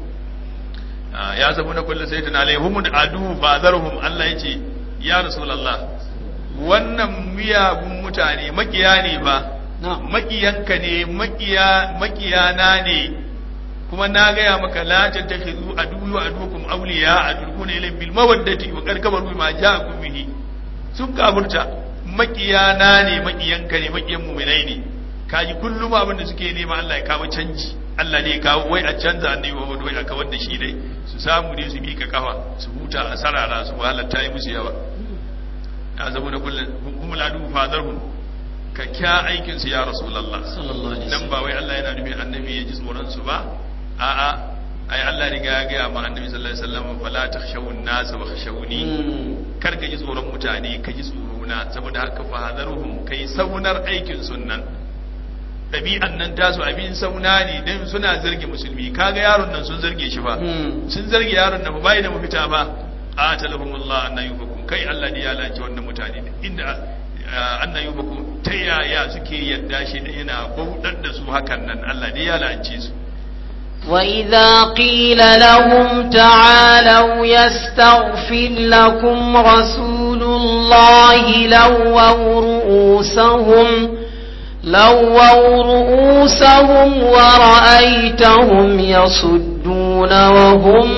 ya zabu na kullu sayyidin alaihum adu bazarhum Allah yace ya rasulullah wannan miyagun mutane makiya ne ba makiyanka ne makiya makiyana ne kuma na gaya maka la tattakhizu aduwwi wa aduwwakum awliya adulkuna ilayhim bil mawaddati wa qad kabaru bima ja'akum bihi sun kafurta makiyana ne makiyanka ne makiyan mu'minai ne kaji kullum abin da suke nema Allah ya kawo canji Allah ne ya kawo wai a canza annabi Muhammad wai a kawar da shi dai su samu ne su mika kafa su huta a sarara su wahalar ta yi musu yawa ya zama da kullum kuma ladu fadarhum ka kya aikin su ya rasulullah dan ba wai Allah yana nufin annabi ya ji tsoron su ba a'a ai Allah riga ya gaya ma annabi sallallahu alaihi wasallam fala takhshawun nas wa khashawni kar ka ji tsoron mutane ka ji tsoro na saboda haka fadarhum kai saunar aikin sunnan ɗabi'an nan tasu abin sauna ne don suna zarge musulmi kaga yaron nan sun zarge shi ba sun zarge yaron nan bai da mafita ba atalahumullah anna yubakum kai Allah ne ya lance wannan mutane inda anna yubakum ta yaya suke yadda shi da yana bautar da su hakan nan Allah ne ya lance su وإذا قيل لهم تعالوا يستغفر لكم رسول الله لووا رؤوسهم لووا رؤوسهم ورأيتهم يصدون وهم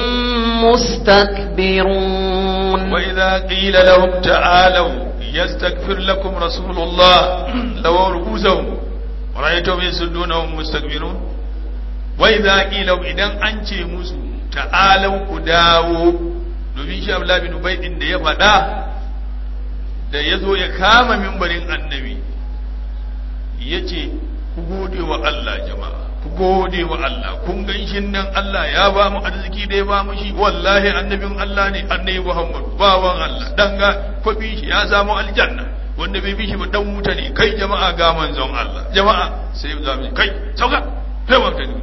مستكبرون وإذا قيل لهم تعالوا يستغفر لكم رسول الله لووا رؤوسهم ورأيتهم يصدون وهم مستكبرون وإذا قيل إذا أنت مسو تعالوا كداو domin shi Abdullah bin Ubay din da ya faɗa da ya zo ya kama mimbarin annabi ya ce ku gode wa Allah jama'a ku gode wa Allah kun ganshin nan Allah ya ba mu arziki da ya ba mu shi wallahi annabin Allah ne annabi Muhammad bawan Allah dan ga kwabi shi ya samu aljanna wanda bai bi shi ba dan wuta ne kai jama'a ga manzon Allah jama'a sai za mu kai sauka kai wata ne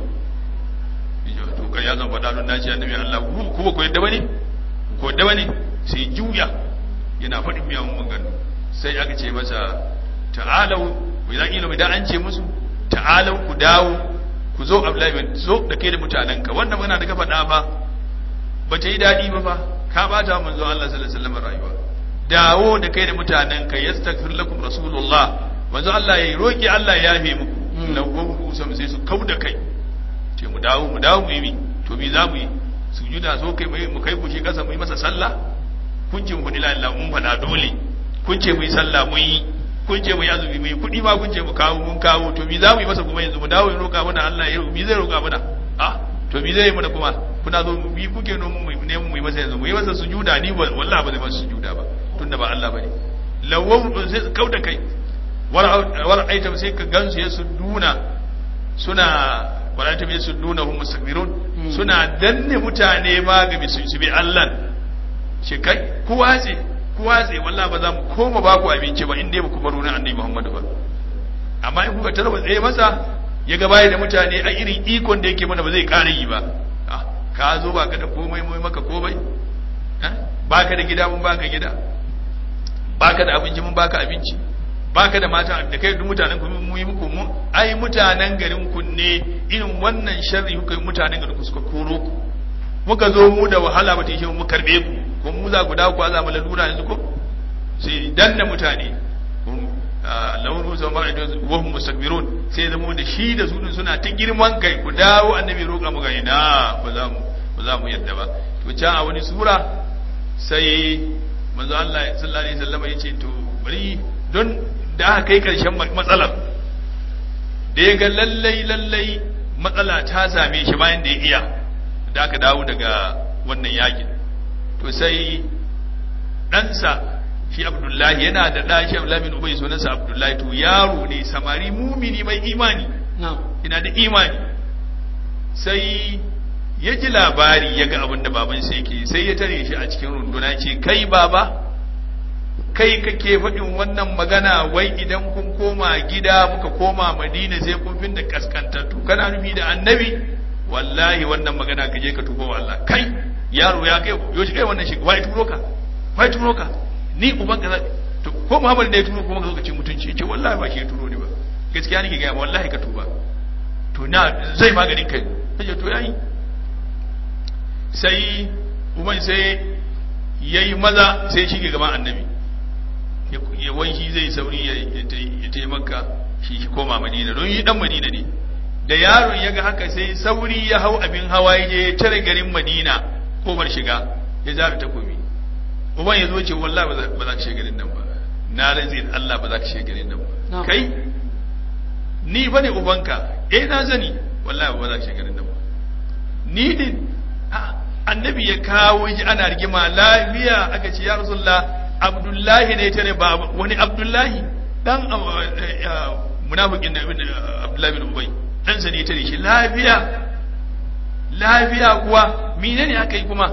to kai ya zan faɗa don naci annabi Allah ku ba ku yadda bane ko yadda bane sai juya yana faɗin miyan magana sai aka ce masa ta'alau wai zan ilo idan an ce musu ta'alau ku dawo ku zo Abdullahi bin zo da kai da mutanenka wannan magana da ka faɗa ba ba ta yi daɗi ba fa ka bata manzo Allah sallallahu alaihi wasallam rayuwa dawo da kai da mutanenka yastaghfir lakum rasulullah manzo Allah ya roki Allah ya yafe muku lawo usam sai su kauda kai ce mu dawo mu dawo mu yi to me za mu yi sujuda so kai mu kai ku shi kasa mu yi masa sallah kun ce mu la ilaha mun faɗa dole kun ce mu yi sallah mun yi kun ce mu yi azumi mu yi kuɗi ma kun ce mu kawo mun kawo to mi za mu yi masa kuma yanzu mu dawo ya roƙa mana Allah ya mi zai roƙa mana a to mi zai yi mana kuma kuna zo mu bi kuke no mu ne mu yi masa yanzu mu yi masa sujuda ni wallahi ba zai masa sujuda ba tunda ba Allah bane lawan sai kauda kai war aitam sai ka gansu ya suduna suna wala ta bi suduna hum mustakbirun suna danne mutane ma ga su bi Allah shi kai ku watse ku watse wallahi ba za mu koma ba ku abinci ba in dai ba ku baro na annabi Muhammadu ba amma in kuka tarwa tsaye masa ya ga baya da mutane a irin ikon da yake mana ba zai ƙara yi ba ka zo ba ka da komai mai maka komai ba ka da gida mun baka gida ba ka da abinci mun baka abinci ba ka da mata da kai duk mutanen ku mu yi muku mu ai mutanen garin ku ne irin wannan sharri kuka yi mutanen garin ku suka koro ku muka zo mu da wahala ba ta yi mu karbe ku ko mu za ku dawo ku za mu lalura yanzu ko sai danna mutane launin zama da wahum mustakbirun sai zama da shi da su suna ta girman kai ku dawo annabi roƙa mu ga ina ba za mu ba za mu yadda ba to can a wani sura sai manzo Allah sallallahu alaihi wasallam ya ce to bari don da aka kai karshen matsalar da ya ga lallai lallai matsala ta same shi bayan da ya iya da aka dawo daga wannan yakin to sai ɗansa shi abdullahi yana da ɗa shi abdullahi bin ubay sunansa abdullahi to yaro ne samari mumini mai imani ina da imani sai ya ji labari ya ga abin da babansa yake sai ya tare shi a cikin runduna ce kai baba kai kake faɗin wannan magana wai idan kun koma gida muka koma madina sai kun fin da kaskantattu kana nufi da annabi wallahi wannan magana ka je ka tuba wa Allah kai yaro ya kai yo shi kai wannan shi wai turo ka wai turo ka ni uban ka to ko Muhammad ne ya turo kuma ka zo ka ci mutunci ce wallahi ba shi ya turo ni ba gaskiya nake ga wallahi ka tuba to na zai maganin kai kaje to yayi sai uban sai yayi maza sai shi ke gaban annabi ya wai shi zai sauri ya taimaka shi shi koma madina don yi dan madina ne da yaron ya ga haka sai sauri ya hau abin hawa ya je tare garin madina kofar shiga ya zara takobi uban ya zo ce wallahi ba za ka shiga garin nan ba na rantsi da Allah ba za ka shiga garin nan ba kai ni ba ne ubanka eh na zani wallahi ba za ka shiga garin nan ba ni din annabi ya kawo ji ana rigima lafiya aka ce ya rasulullah abdullahi ne tare ba wani abdullahi dan munafikin da abdullahi bin ubay dan sa ne tare shi lafiya lafiya kuwa menene aka yi kuma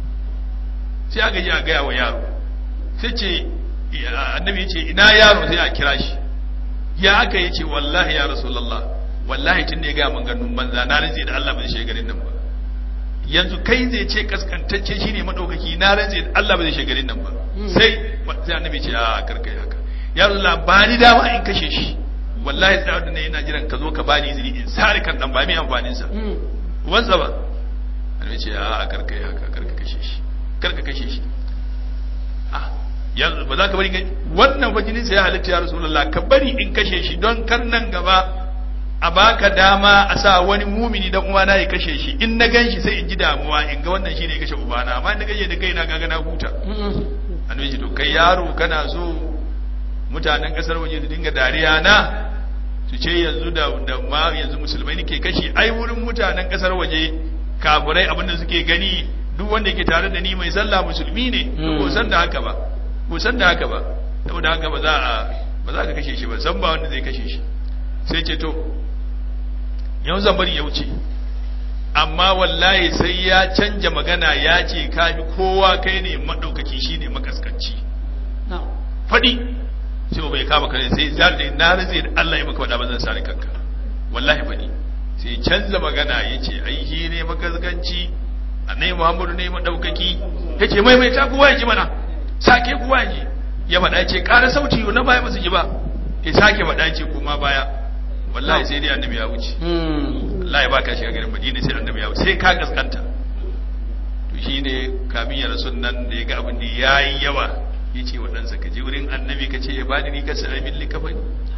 sai aka ji a gaya wa yaro sai ce annabi ya ce ina yaro sai a kira shi ya aka yi ce wallahi ya rasulullah wallahi tun da ya gaya man ganun banza na rinse da Allah ba zai shiga garin nan ba yanzu kai zai ce kaskantacce shine madaukaki na rantse da Allah ba zai shiga garin nan ba sai sai annabi ce a karkai haka ya rasulullah ba ni dama in kashe shi wallahi tsawon da ne ina jiran ka zo ka bani izini in sare kan dan ba mai amfanin sa wansa ba annabi ce a karkai haka karka kashe shi karka kashe shi ah yanzu ba za ka bari wannan fajinin sa ya halitta ya rasulullah ka bari in kashe shi don kar nan gaba a baka dama a sa wani mumini dan uwana ya kashe shi in na ganshi sai in ji damuwa in ga wannan shine ya kashe ubana amma in na gaje da kaina kaga na huta annabi ce to kai yaro kana so mutanen kasar waje su dinga dariya na su ce yanzu da da ma yanzu musulmai nake kashe ai wurin mutanen kasar waje kafirai abinda suke gani duk wanda yake tare da ni mai sallah musulmi ne ko san da haka ba ko san da haka ba saboda haka ba za a ba za ka kashe shi ba san ba wanda zai kashe shi sai ce to yau zan bari ya wuce amma wallahi sai ya canja magana ya ce ka bi kowa kai ne maɗaukaki shi ne makaskanci faɗi sai bai kama kare sai zar da na raze da Allah ya maka faɗa ba zan sare kanka wallahi faɗi sai canza magana ya ce ai shi ne makaskanci annai Muhammadu ne maɗaukaki ya ce mai mai ta kowa ya ji mana sake kowa ya ji ya faɗa ya ce ƙara sauti na baya ba su ji ba ya sake faɗa ya ce kuma baya wallahi sai dai annabi ya wuce wallahi ba ka shiga garin madina sai annabi ya wuce sai ka gaskanta to shine kamin ya rasul nan da ya ga abin da yayi yawa yace wa ɗansa ka je wurin annabi ka ce ya bani ni ka sai min likafani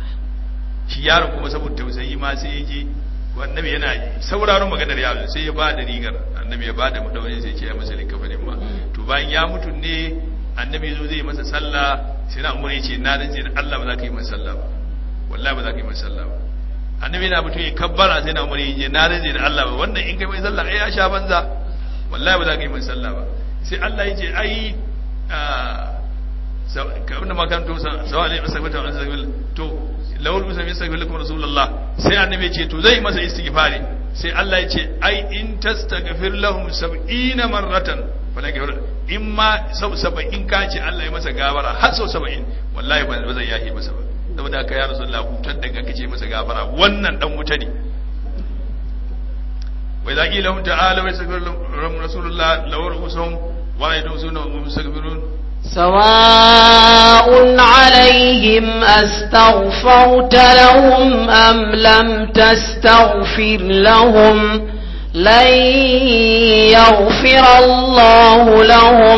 shi yaron kuma saboda tausayi ma sai ya je annabi yana sauraron maganar yaro sai ya ba da rigar annabi ya ba da madaurin sai ya ce ya masa likafanin ma to bayan ya mutu ne annabi ya zo zai masa sallah sai na umar ya ce na rantse da Allah ba za ka yi masa sallah ba wallahi ba za ka yi masa sallah ba annabi yana mutum ya kabbara sai na umar ya ce na rantse da Allah ba wannan in kai mai sallah ai ya sha banza wallahi ba za ka yi masa sallah ba sai Allah ya ce ai ka abinda makarantu sawa alaihi wasallam wa sallam to lawul musa min sallallahu alaihi rasulullah sai annabi ya ce to zai masa istighfari sai Allah ya ce ai in tastaghfir lahum 70 marratan falan gafara in ma sau 70 ka ce Allah ya masa gafara har sau 70 wallahi ba zan yahi masa ba saboda haka ya rasulullah hutar daga kace masa gafara wannan dan wuta ne wa idza qila lahum ta'ala wa yastaghfir rasulullah law rusuhum wa yadusuna wa yastaghfirun سواء عليهم أستغفرت لهم أم لم تستغفر لهم لن يغفر الله لهم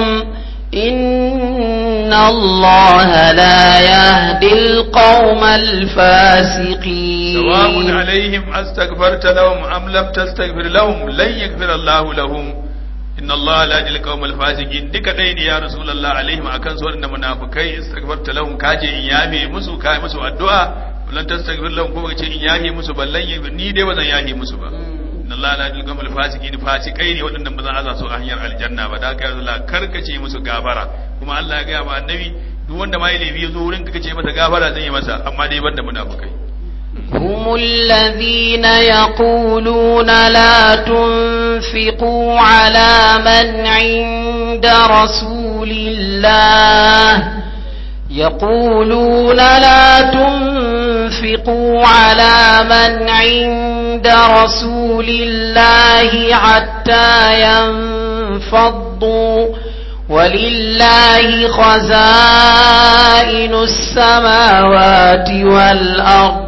إن الله لا يهدي القوم الفاسقين سواء عليهم أستغفرت لهم أم لم تستغفر لهم لن يغفر الله لهم inna Allah la yajil qawmal fasiqin duka dai ne ya rasulullah alaihim akan su waɗanda munafikai istaghfarta lahum kaje in yafe musu kai musu addu'a lan tastaghfir lahum ko kace in yafe musu ballan ni dai bazan yafe musu ba inna Allah la yajil qawmal fasiqin fasikai ne waɗanda ba zan aza su a hanyar aljanna ba da kai rasulullah karkace musu gafara kuma Allah ya ga ma annabi duk wanda ma ya laifi ya zo wurin ka kace masa gafara zan yi masa amma dai banda munafikai هم الذين يقولون لا تنفقوا على من عند رسول الله يقولون لا تنفقوا على من عند رسول الله حتى ينفضوا ولله خزائن السماوات والأرض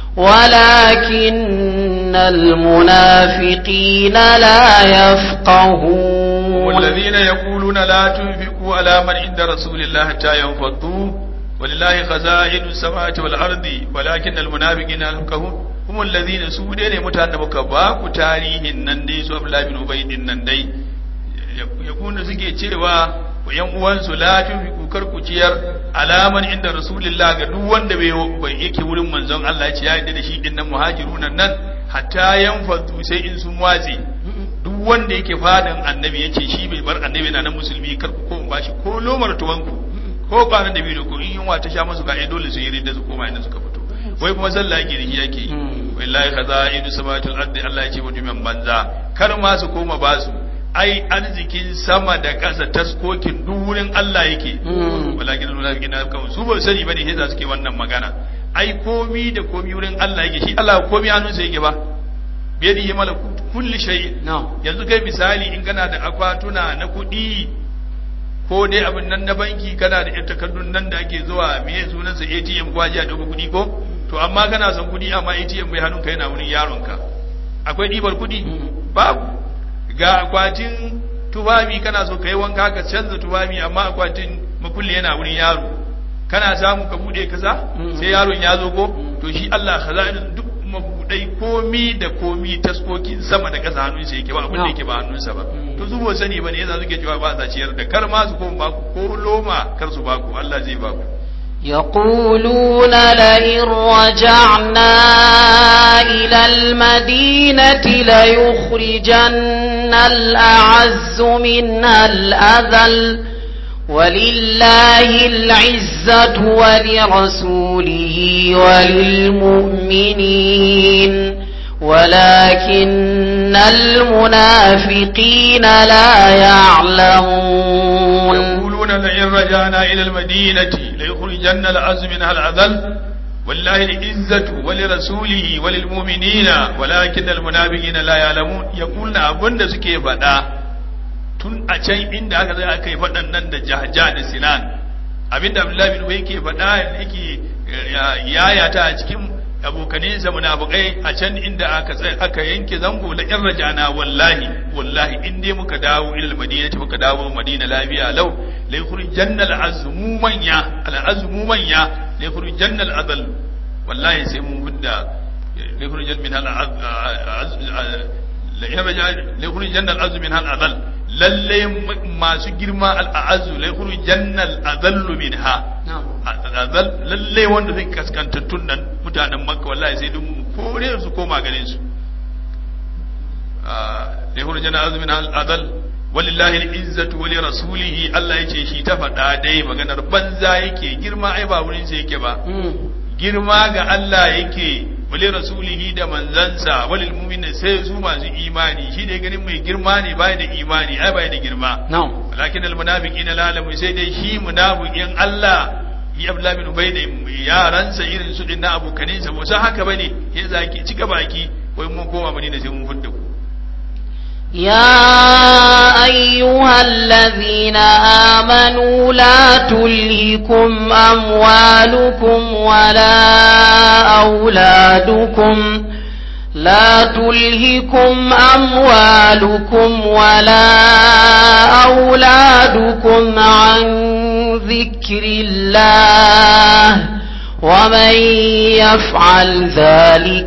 ولكن المنافقين لا يفقهون والذين يقولون لا تنفقوا على من عند رسول الله حتى ينفضوا ولله خزائن السماوات والأرض ولكن المنافقين لا يفقهون هم الذين سودين متان muka ba ku tarihin nan dai su Abdullah bin Ubay din nan dai yakunu suke cewa wa yan uwansu la tunfiqu kar ku ciyar alaman inda rasulullah ga duk wanda bai yake wurin manzon Allah ya ce ya yarda da shi din nan muhajiruna nan hatta yanfadu sai in sun watse duk wanda yake fadan annabi yace shi bai bar annabi na nan musulmi kar ku ko bashi ko lomar tuwanku ko kwanan da biyu ko in yunwa ta sha musu ga ai dole su yi ridda su koma inda suka fito wai kuma sallah yake da shi yake yi wallahi kaza idu samatul ardi Allah ya ce mutumin banza kar ma su koma basu ai arzikin sama da ƙasa taskokin duk wurin Allah yake walakin munafiqin na kan su ba sani bane sai za suke wannan magana ai komi da komi wurin Allah yake shi Allah komi hannunsa yake ba biyadihi malakut kulli shay yanzu kai misali in kana da akwatuna na kuɗi ko dai abin nan na banki kana da yan takardun nan da ake zuwa me sunansa ATM ko ajiya dauka kuɗi ko to amma kana son kuɗi amma ATM bai hannunka yana wurin yaronka akwai ɗibar kuɗi babu ga akwatin tufafi kana so ka yi wanka ka canza tufafi amma akwatin makulli yana wurin yaro kana samu ka bude kasa sai yaron ya zo ko to shi Allah khaza'in duk mabudai komi da komi taskokin sama da kasa hannun sa yake ba abin da yake ba hannunsa ba to su bo sani bane yasa suke cewa ba sa ciyar da kar ma su ko ba ku ko loma kar su ba ku Allah zai ba ku يقولون لئن رجعنا إلى المدينة ليخرجن الأعز منها الأذل ولله العزة ولرسوله وللمؤمنين ولكن المنافقين لا يعلمون يقولون لئن رجعنا إلى المدينة ليخرجن العز منها العذل والله العزة ولرسوله وللمؤمنين ولكن المنافقين لا يعلمون يقولون أبن سكي فدا tun a can inda aka zai aka yi faɗan nan da jahja da sinan abinda abdullahi bin ubay ke faɗa yake yayata a cikin abokaninsa munafikai a can inda aka aka yanke zango la in rajana wallahi wallahi in dai muka dawo ila madina muka dawo madina lafiya lau la yukhrijanna al-azmu manya al-azmu manya la yukhrijanna al-adl wallahi sai mun hudda la yukhrijan min al-azm la yukhrijanna al-azm min al-adl lalle masu girma al-azzu la yukhrijanna al-adl minha azal lalle wanda zai kaskantattun nan mutanen makka wallahi sai dun kore su koma ganin su da yahuru jana azumin azal walillahi al-izzatu wa li rasulihi Allah yace shi ta faɗa dai maganar banza yake girma ai ba wurin sa yake ba girma ga Allah yake wali rasulihi da manzansa walil mu'minin sai su masu imani shi ne ganin mai girma ne bai da imani ai bai da girma walakin al munafiqina la lamu sai dai shi munafiqin Allah yi abdullahi bin ubay da yaransa irin su din na abokanin sa musa haka bane ya zaki cika baki wai mun koma madina sai mun fudda ku يا أيها الذين آمنوا لا تلهكم أموالكم ولا أولادكم لا تلهكم أموالكم ولا أولادكم عن ذكر الله ومن يفعل ذلك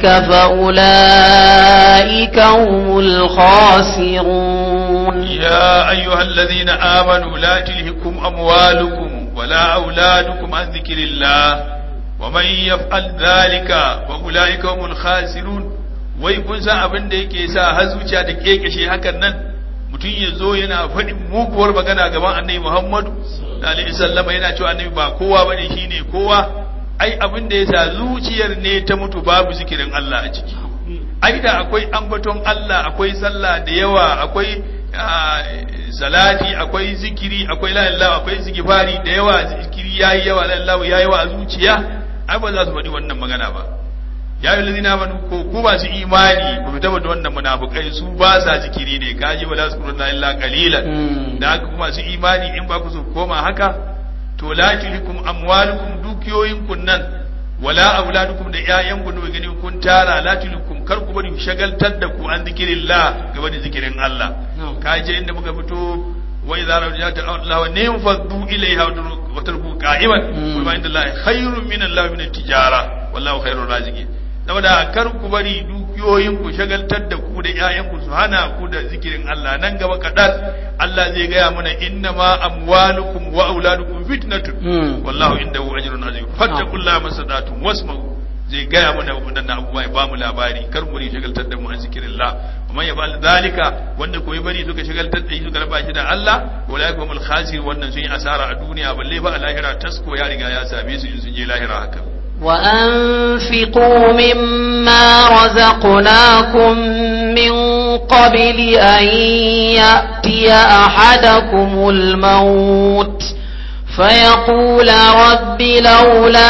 فأولئك هم الخاسرون يا أيها الذين آمنوا لا تلهكم أموالكم ولا أولادكم عن ذكر الله ومن يفعل ذلك فأولئك هم الخاسرون wai kun san abin da yake sa har zuciya da kekeshe hakan nan mutum ya zo yana faɗin muguwar magana gaban annabi Muhammadu da alaihi sallama yana cewa annabi ba kowa bane shine kowa ai abin da yasa zuciyar ne ta mutu babu zikirin Allah a ciki ai da akwai ambaton Allah akwai sallah da yawa akwai salati akwai zikiri akwai la ilaha akwai zikifari da yawa zikiri yayi yawa la ilaha yayi yawa a zuciya ai ba za su faɗi wannan magana ba ya yi lalzina manu ko ku masu imani ba mu tabbata wannan munafukai su ba sa zikiri ne kaji wala su kurna illa qalilan da haka kuma masu imani in ba ku su koma haka to la tulikum amwalukum dukiyoyin kun nan wala auladukum da ƴaƴan ku da gani kun tara la tulikum kar ku bari shagaltar da ku an zikirillah gaba da zikirin Allah kaje inda muka fito wa idza rajata Allah wa nim faddu ilayha wa tarku qa'iman wa ma inda Allah khairun min Allah min tijara wallahu khairur raziqin saboda kar ku bari dukiyoyin ku shagaltar da ku da ƴaƴan ku su hana ku da zikirin Allah nan gaba kadan Allah zai gaya mana inna ma amwalukum wa auladukum fitnatun wallahu indahu ajrun azim fattaqullaha masadatun wasma'u zai gaya mana waɗannan abubuwa ya bamu labari kar mu ri shagaltar da mu an zikirin Allah amma ya bal zalika wanda koyi bari suka shagaltar da shi suka raba shi da Allah wala humul khasir wannan sun yi asara a duniya balle ba a lahira tasko ya riga ya same su in sun je lahira haka وأنفقوا مما رزقناكم من قبل أن يأتي أحدكم الموت فيقول رب لولا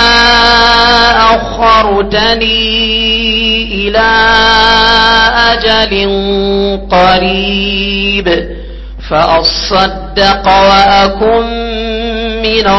أخرتني إلى أجل قريب فأصدق وأكن من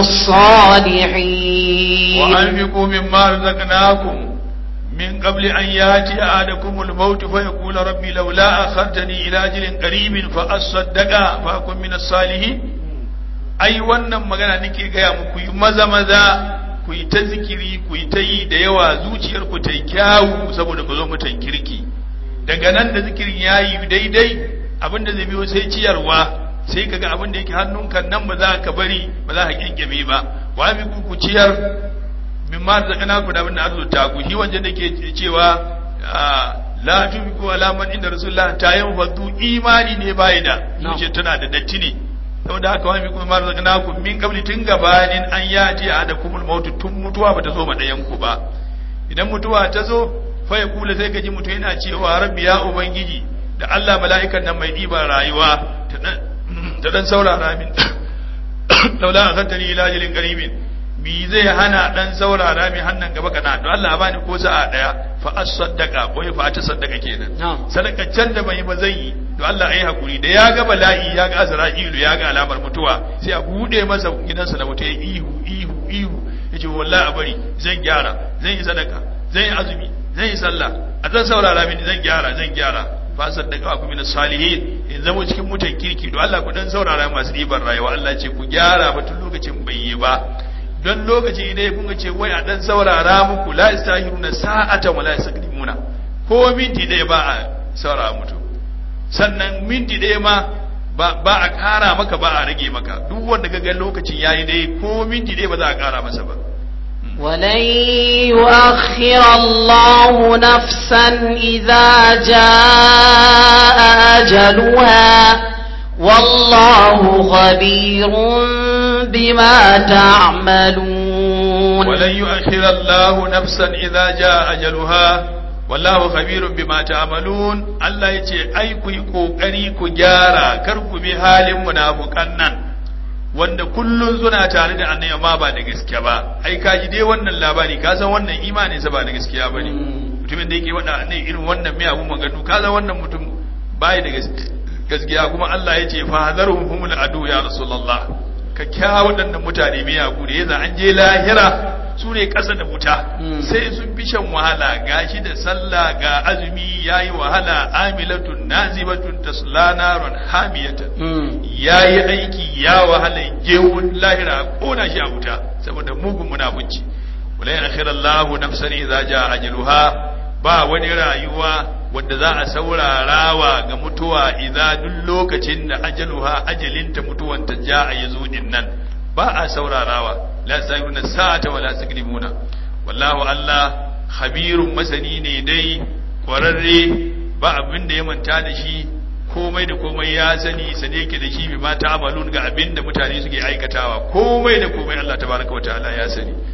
الصالحين وأنفقوا مما رزقناكم من قبل أن يأتي أحدكم الموت فيقول ربي لولا أخرتني إلى أجل قريب فأصدق فأكن من الصالحين ai wannan magana nake gaya muku yi maza maza ku yi ta zikiri ku yi ta yi da yawa zuciyar ku ta yi kyawu saboda ku zo mutan kirki daga nan da zikirin ya yi daidai abin da zai biyo sai ciyarwa sai kaga abin da yake hannunka nan ba za ka bari ba za ka kyankyame ba wa bi ku ku ciyar min ma da kana ku da abin da arzuta ku shi wanda da ke cewa la tubiku alaman inda rasulullah ta yin fadu imani ne bai da zuciya tana da datti ne saboda haka wani kuma mara zaka ku min kabli tun gabanin an yati a da kumul mautu tun mutuwa bata zo ma dayan ku ba idan mutuwa ta zo fa ya kula sai ka ji mutu yana cewa rabbi ya ubangiji da Allah mala'ikan nan mai ɗiban rayuwa ta dan saurara min laula a kantani ila ajalin qaribin mi zai hana dan saurara min hannan gaba kana to Allah bani ko sa'a daya fa as-saddaqa ko fa ta saddaka kenan sadaka can da bai ba zai yi to Allah ayi hakuri da ya ga bala'i ya ga Azra'ilu ya ga alamar mutuwa sai a bude masa gidansa na mutai ihu ihu ihu yace wallahi a bari zan gyara zan yi sadaka zan yi azumi zan yi sallah a zan saurara mini zan gyara zan gyara fa saddaka ku min salihin in zama cikin mutan kirki to Allah ku dan saurara masu ribar rayuwa Allah ce ku gyara ba tun lokacin bai yi ba don lokaci idan kun ga ce wai a dan saurara muku la istahiruna sa'atan wala yastakdimuna ko minti ɗaya ba a saurara mutu sannan minti ɗaya ma ba a ƙara maka ba a rage maka duk wanda ga lokacin yayi dai ko minti ɗaya ba za a ƙara masa ba ولن يؤخر الله نفسا إذا جاء أجلها والله خبير بما تعملون ولن يؤخر الله نفسا إذا جاء أجلها wallahu khabirun bima ta'malun Allah yace ai ku yi kokari ku gyara kar ku bi halin munafukan nan wanda kullun suna tare da annabi amma ba da gaskiya ba ai ka ji dai wannan labari ka san wannan imanin sa ba da gaskiya bane mutumin da yake wada annabi irin wannan mai abu maganu ka san wannan mutum bai da gaskiya kuma Allah yace fa hadaruhum humul adu ya rasulullah ka kya waɗannan mutane mai abu da yaza an je lahira su ne ƙasa da wuta sai sun fi shan wahala gashi da sallah ga azumi ya yi wahala amilatun nazibatun tasla naron hamiyatan ya yi aiki ya wahala gewun lahira kona shi a wuta saboda mugun munafunci wala ya akhira Allahu nafsan idza jaa ajaluha ba wani rayuwa wanda za a saurarawa ga mutuwa idza duk lokacin da ajaluha ajalinta mutuwanta jaa yazo din nan ba a saurarawa la sayuna sa'ata wala taklimuna wallahu Allah khabirun masani ne dai kwararre ba abin da ya manta da shi komai da komai ya sani sane yake da shi bi ma ta'amalun ga abin da mutane suke aikatawa komai da komai Allah tabaraka wa ta'ala ya sani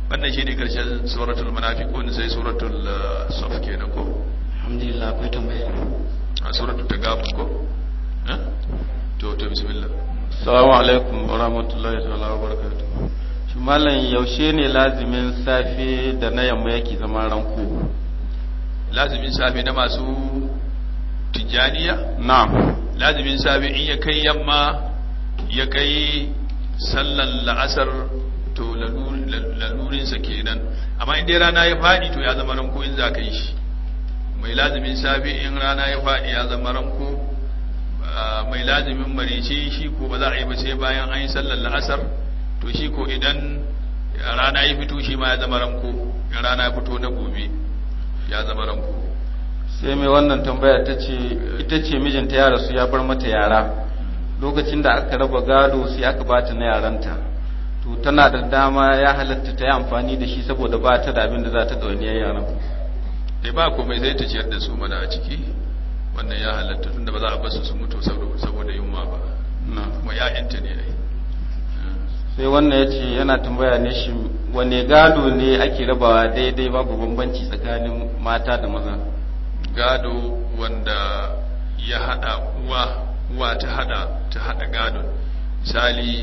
wannan shine karshen suratul munafiqun sai suratul uh, saf kenan ko alhamdulillah akwai tambaya a suratul tagabun ko eh to to bismillah Assalamu alaikum wa rahmatullahi ta'ala wa barakatuh. Shi mallam yaushe ne lazimin safe da na yamma yake zama ranko? lazimin safe na masu tijaniya Na'am. lazimin safe in ya kai yamma ya kai sallan la'asar to lalu- lalurinsa kenan amma in dai rana ya faɗi to ya zama ranko in za ka yi shi mai lazimin safe in rana ya faɗi ya zama ranko ah, mai lazimin marice shi ko ba za a yi ba sai bayan an yi sallan la'asar to shi ko idan rana ya fito shi ma ya zama ranko in rana ya fito na gobe ya zama ranko Sai mai wannan tambaya ta ce ita ce mijinta ya rasu ya bar mata yara. Lokacin da aka raba gado sai aka bata na yaranta. To tana da dama ya halatta ta yi amfani da shi saboda ba ta da abin da za ta ɗauniyar yaran. dai ba komai zai ta ciyar da su mana a ciki wannan ya halatta tunda ba za a basu su mutu saboda saboda yunwa ba Na'am. kuma ƴaƴanta ne ai sai wannan ya ce yana tambaya ne shi wane gado ne ake rabawa daidai babu bambanci tsakanin mata da maza gado wanda ya hada uwa uwa ta hada ta hada gadon misali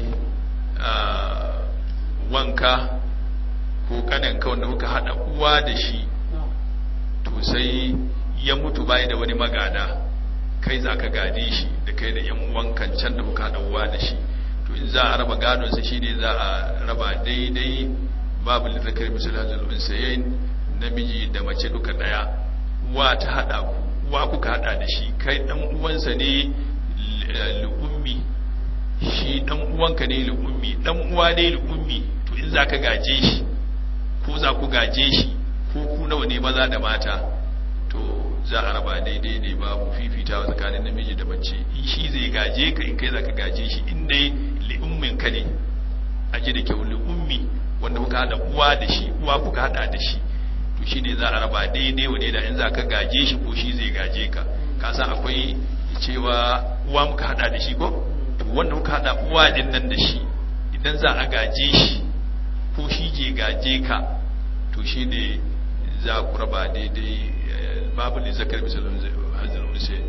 ah, wanka ko kananka wanda kuka hada uwa da shi to sai ya mutu bai da wani magada kai za ka gade shi da kai da yan uwankan can da kuka haɗa uwa da shi to in za a raba gadon sa shine za a raba daidai babu litakar misal hazal unsayain namiji da mace duka daya uwa ta hada ku uwa kuka hada da shi kai dan uwansa ne lu'ummi shi dan uwanka ne lu'ummi dan uwa ne lu'ummi to in za ka gaje shi ko za ku gaje shi ko ku nawa ne maza da mata to za a raba daidai ne babu fifitawa tsakanin namiji da mace in shi zai gaje ka in kai za ka gaje shi in dai li'ummin ka ne a ji da kyau li'ummi wanda kuka hada uwa da shi uwa kuka hada da shi to shi ne za a raba daidai wa da in za ka gaje shi ko shi zai gaje ka ka san akwai cewa uwa muka hada da shi ko to wanda muka hada uwa din nan da shi idan za a gaje shi ko shi je gaje ka to shi ne za ku raba daidai babu ne zakar misalin hajjar unse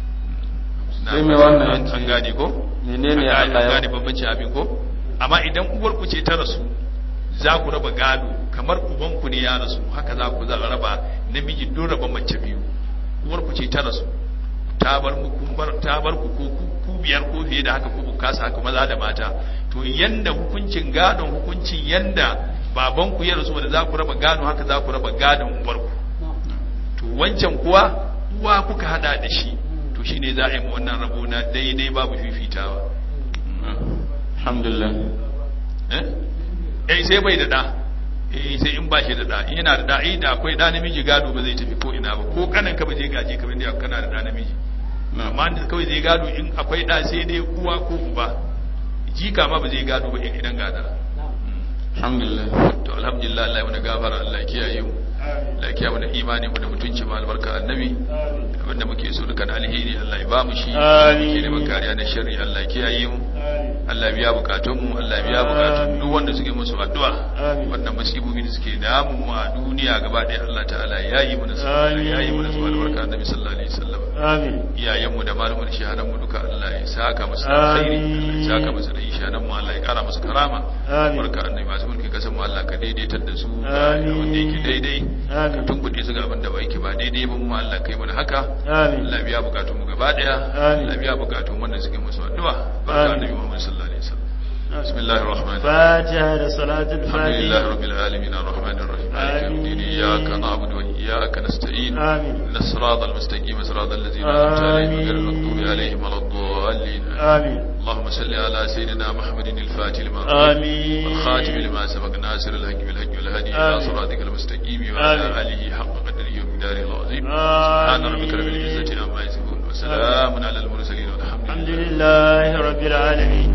Sai mai wannan an yace, an gane ko menene An Allah ya- gane bambanci abin ko amma idan uwar ku ce ta rasu za ku raba gado kamar uban ku ne ya rasu haka za ku za a raba namiji don raba mace biyu uwar ku ce ta rasu ta bar mu kun bar ta bar ku ko ku- ku biyar ko fiye da haka ko ku kasa haka maza da mata to yanda hukuncin gadon hukuncin yanda baban ku ya rasu wanda za ku raba gado haka za ku raba gadon uwar ku to wancan kuwa uwa kuka hada da shi to shine za a yi mu wannan rabo na daidai babu fifitawa alhamdulillah eh eh sai bai da da eh sai in ba shi da da in yana da da eh da akwai da namiji gado ba zai tafi ko ina ba ko kanan ka ba zai gaje ka ba inda kana da da namiji amma da kawai zai gado in akwai da sai dai uwa ko uba jika ma ba zai gado ba idan gadara alhamdulillah to alhamdulillah Allah ya mana gafara Allah ya kiyaye mu Allah ya kiyaye mana imani mu da mutunci mu albarka annabi abinda muke so duka na alheri Allah ya ba mu shi muke neman kariya na sharri Allah ya kiyaye mu Allah ya biya bukatun mu Allah ya biya bukatun duk wanda suke musu addu'a wannan musibobi da suke damu mu a duniya gaba ɗaya Allah ta'ala ya yi mana su Allah ya yi mana su albarka annabi sallallahu alaihi wasallam amin iyayenmu da malamin shahadan mu duka Allah ya saka musu da alkhairi Allah ya saka musu da shahadan mu Allah ya kara musu karama Amin. barka annabi masu mulki kasan mu Allah ka daidaitar da su Amin. wanda yake daidai ka Amin. tunkuɗe su ga abin da ba yake ba daidai ba mu Allah kai mana haka Amin. Allah biya bukatun mu gaba daya Amin. Allah biya bukatun wanda suke musu addu'a barka Amin. annabi Muhammad sallallahu alaihi wasallam bismillahir rahmanir rahim fatiha da salatul الحمد لله fatiha رب العالمين الرحمن الرحيم مالك يوم الدين آمين. إياك نعبد وإياك نستعين آمين. إن الصراط المستقيم صراط الذين أنعمت عليهم غير المغضوب عليهم ولا الضالين amin اللهم صل على سيدنا محمد الفاتح لما آمين. والخاتم لما سبق ناصر الحق بالحق والهدي إلى آمين. صراطك المستقيم وعلى آمين. آله حق قدره ومقداره العظيم آمين. سبحان ربك رب العزة عما يصفون وسلام على المرسلين والحمد الحمد لله لله رب العالمين